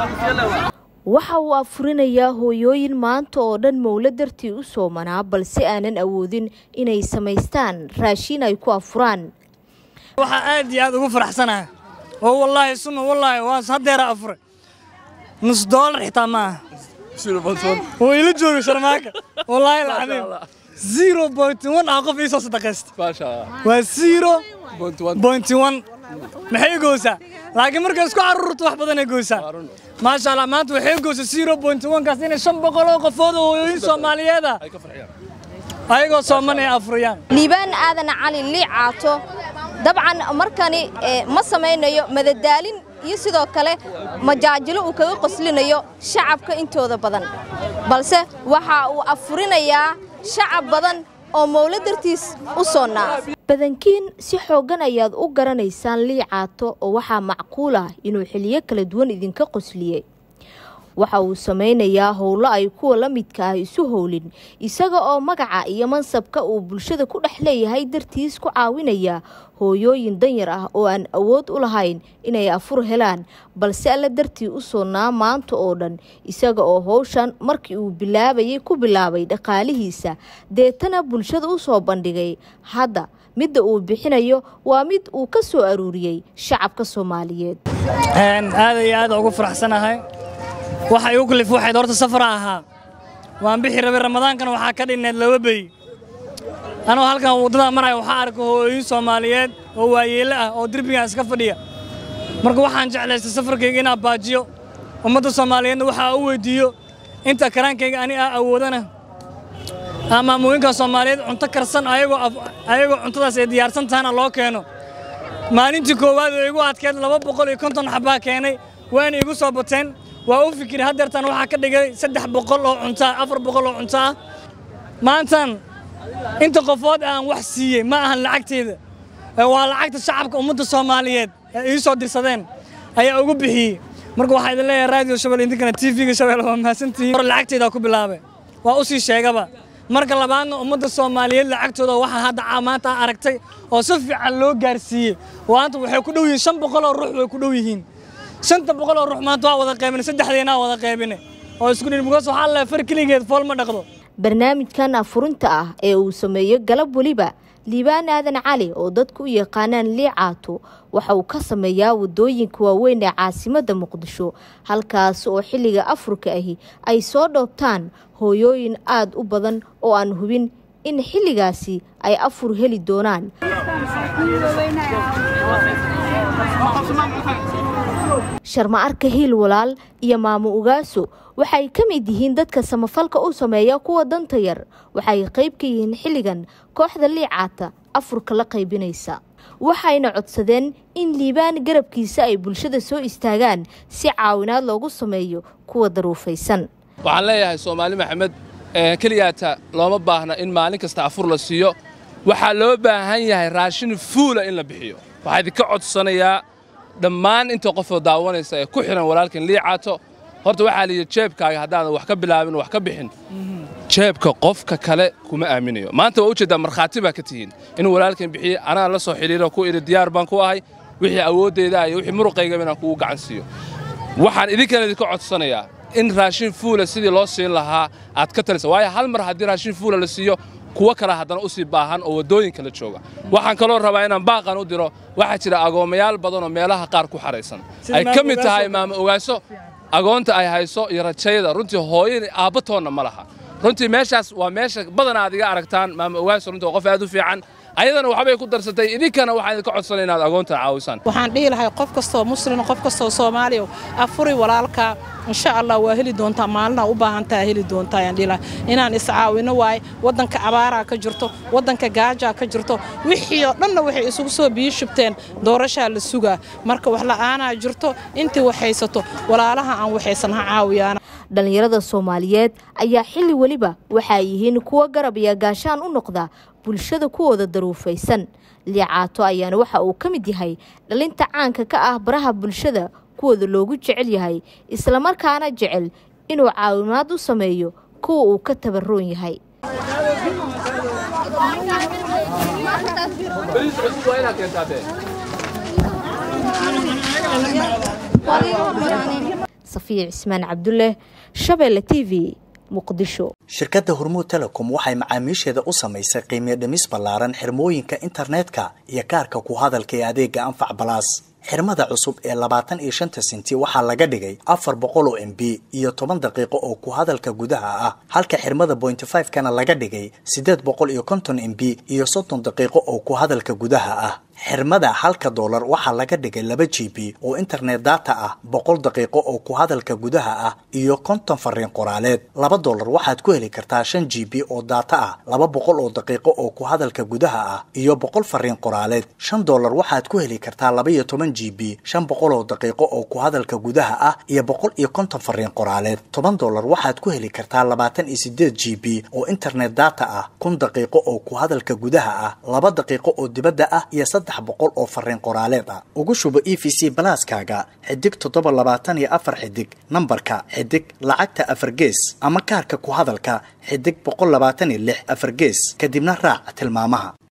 waxa uu afurinayaa hooyooyin maanta oo dhan mowlo dartii u soomanaa balse aanan awoodin inay samaystaan raashiin ay ku afuraan waxaa aad iyo aad ugu faraxsanahay oo wallaahi suma wallaahi waas haddeera afuray nus doolar xitaa ma aha oo ila jooga sharmaaka wallaahi alcadiim zero point one ah qof iisoo sadaqaysta waa zero point one maxay goosaa laakiin markay isku carruurto wax badanay goosaa maasha allah maanta waxay goosaa zero point one kaas inay shan boqol oo qofood oo hooyooyin soomaaliyeed ah ayagoo sooman ay afuriyaan liibaan aadan cali liicaato dabcan markani ma samaynayo madadaalin iyo sidoo kale majaajilo uu kaga qoslinayo shacabka intooda badan balse waxa uu afurinayaa shacab badan oo mowlo dartiis u soonnaa badankiin si xooggan ayaad u garanaysaan liicaato oo waxaa macquul ah inuu xiliyo kala duwan idinka qosliyey waxa uu samaynayaa howlo ay kuwa la midka ah isu howlin isaga oo magaca iyo mansabka uu bulshada ku dhex leeyahay dartiis ku caawinaya hooyooyin danyar ah oo aan awood u lahayn inay afur helaan balse alla dartii u soonnaa maanta oo dhan isaga oo howshan markii uu bilaabayay ku bilaabay dhaqaalihiisa deetana bulshada u soo bandhigay hadda midda uu bixinayo waa mid uu ka soo aruuriyey shacabka soomaaliyeed aad iyo aad ugu faraxsanahay waxa igu kalif waxayd horta safara ahaa waan bixi rabay ramadaankana waxaa ka dhinneed laba bey anoo halkan waddada maraya waxaa arka hooyooyin soomaaliyeed oo waayeele ah oo derbigan iska fadhiya marka waxaan jeclaystay safarkayga inaan baajiyo ummadda soomaaliyeedna waxaa u weydiiyo inta karaankayga ani aa awoodana maamooyinka soomaaliyeed cunto karsan ayagoo cuntadaas ay diyaarsan tahana loo keeno maalintii koowaad oo igu adkeed laba boqol iyo konton xabbaa keenay waana igu soo bateen waa u fikiri haddeertan waxaa ka dhigay saddex boqol oo cunto ah afar boqol oo cunto ah maantan inta qofood aan wax siiyey ma ahan lacagteeda waa lacagta shacabka ummadda soomaaliyeed ee ii soo dirsadeen ayaa ugu bixiyey marka waxaa idin leeyahay raadiyo shabelle idinkana tv-ga shabelle waa mahadsantihiin hore lacagteedaa ku bilaabay waa u sii sheegaba marka labaadna ummadda soomaaliyeed lacagtooda waxaa hadda maanta aragtay oo si fiican loo gaarsiiyey maanta waxay ku dhow yihiin shan boqol oo ruux way ku dhow yihiin shanta boqol oo ruux maanta waa wada qaybine saddexdeenaa wada qaybine oo isku dhin mugaas waxaa leeyahay far keligeed fool ma dhaqdo barnaamijkan afurinta ah ee uu sameeyo galab weliba liibaan aadan cali oo dadku u yaqaanaan liicaato waxa uu ka sameeyaa wadooyinka waaweyn ee caasimadda muqdisho halkaas oo xilliga afurka ahi ay soo dhoobtaan hooyooyin aad u badan oo aan hubin in xilligaasi ay afur heli doonaan sharma arka hiil walaal iyo maamo ugaaso waxay ka mid yihiin dadka samafalka u sameeya kuwa danta yar waxay qayb ka yihiin xilligan kooxda liicaata afurka la qaybinaysa waxayna codsadeen in liibaan garabkiisa ay bulshada soo istaagaan si caawinaad loogu sameeyo kuwa daruufaysan waxaan leeyahay soomaali maxamed keliyaata looma baahna in maalin kasta afur la siiyo waxaa loo baahan yahay raashin fuula in la bixiyo waxaa idinka codsanayaa dhammaan inta qofoo daawanaysa ee ku xidhan walaalkan liicaato horta waxaa layidhi jeebkaaga haddaadan wax ka bilaabin wax ka bixin jeebka qofka kale kuma aaminayo maanta waa ujeeddaa markhaati baa ka tihiin in walaalkan bixiyey anaa la soo xidhiiro ku idhi diyaar baan ku ahay wixii awooddeeda iyo wixii muruqaygaba inaan kugu gacan siiyo waxaan idinkana idinka codsanayaa in raashin fuula sidii loo siin lahaa aad ka talisa waayo hal mar haddii raashin fuula la siiyo kuwo kale haddana u sii baahan oo waddooyinka la jooga waxaan kaloo rabaa inaan baaqan u diro waxaa jira agoomayaal badan oo meelaha qaar ku xaraysan ay ka mid tahay maamo ogaaso agoonta ay hayso iyo rajayada runtii hooyani aabbatoonna ma laha runtii meeshaas waa meesha badan aad iga aragtaan maamo ogaaso runtii waa qof aad u fiican ayadana waxbay ku darsatay idinkana waxaan idinka codsanay inaad agoonta caawisaan waxaan dhihi lahay qof kastoo muslin qof kastoo soomaaliya afuri walaalka insha allah waa heli doontaa maalina u baahantaa heli doontaa ayaan dhihi lahay inaan iscaawino waaye waddanka abaaraa ka jirto waddanka gaajaa ka jirto wixii oo dhanna waxay isugu soo biyo shubteen doorashaa la sugaa marka wax la'aanaa jirto intii waxaysato walaalaha aan waxaysan ha caawiyaan dhallinyarada soomaaliyeed ayaa xilli weliba waxaa yihiin kuwo garab iyo gaashaan u noqda bulshada kuwooda daruufaysan liicaato ayaana waxa uu ka mid yahay dhalinta caanka ka ah baraha bulshada kuwooda loogu jecel yahay islamarkaana jecel inuu caawimaad u sameeyo kuwa uu ka tabaroon yahay safiya cismaan cabdulle shabeelle t v muqdisho shirkadda hormuud telecom waxay macaamiisheeda u samaysay qiimiyo dhimis ballaaran xirmooyinka internetka iyo kaarka ku hadalka ee adeega anfac balaas xirmada cusub ee labaatan iyo shanta senti waxaa laga dhigay afar boqol oo m b iyo toban daqiiqo oo ku hadalka gudaha ah halka xirmada bointy five kana laga dhigay siddeed boqol iyo konton m b iyo soddon daqiiqo oo ku hadalka gudaha ah xirmada halka doolar waxaa laga dhigay laba g b oo internet data ah boqol daqiiqo oo ku hadalka gudaha ah iyo konton fariin qoraaleed laba doolar waxaad ku heli kartaa shan g b oo data ah laba boqol oo daqiiqo oo ku hadalka gudaha ah iyo boqol fariin qoraaleed shan doolar waxaad ku heli kartaa laba iyo toban g b shan boqol oo daqiiqo oo ku hadalka gudaha ah iyo boqol iyo konton fariin qoraaleed toban doolar waxaad ku heli kartaa labaatan iyo sideed g b oo internet data ah kun daqiiqo oo ku hadalka gudaha ah laba daqiiqo oo dibadda ah iyo saddex boqol oo fariin qoraaleed ah ugu shubo e v c balaaskaaga xidig toddoba labaatan iyo afar xidig nambarka xidig lacagta afar gees ama kaarka ku hadalka xidig boqol labaatan iyo lix afar gees kadibna raac tilmaamaha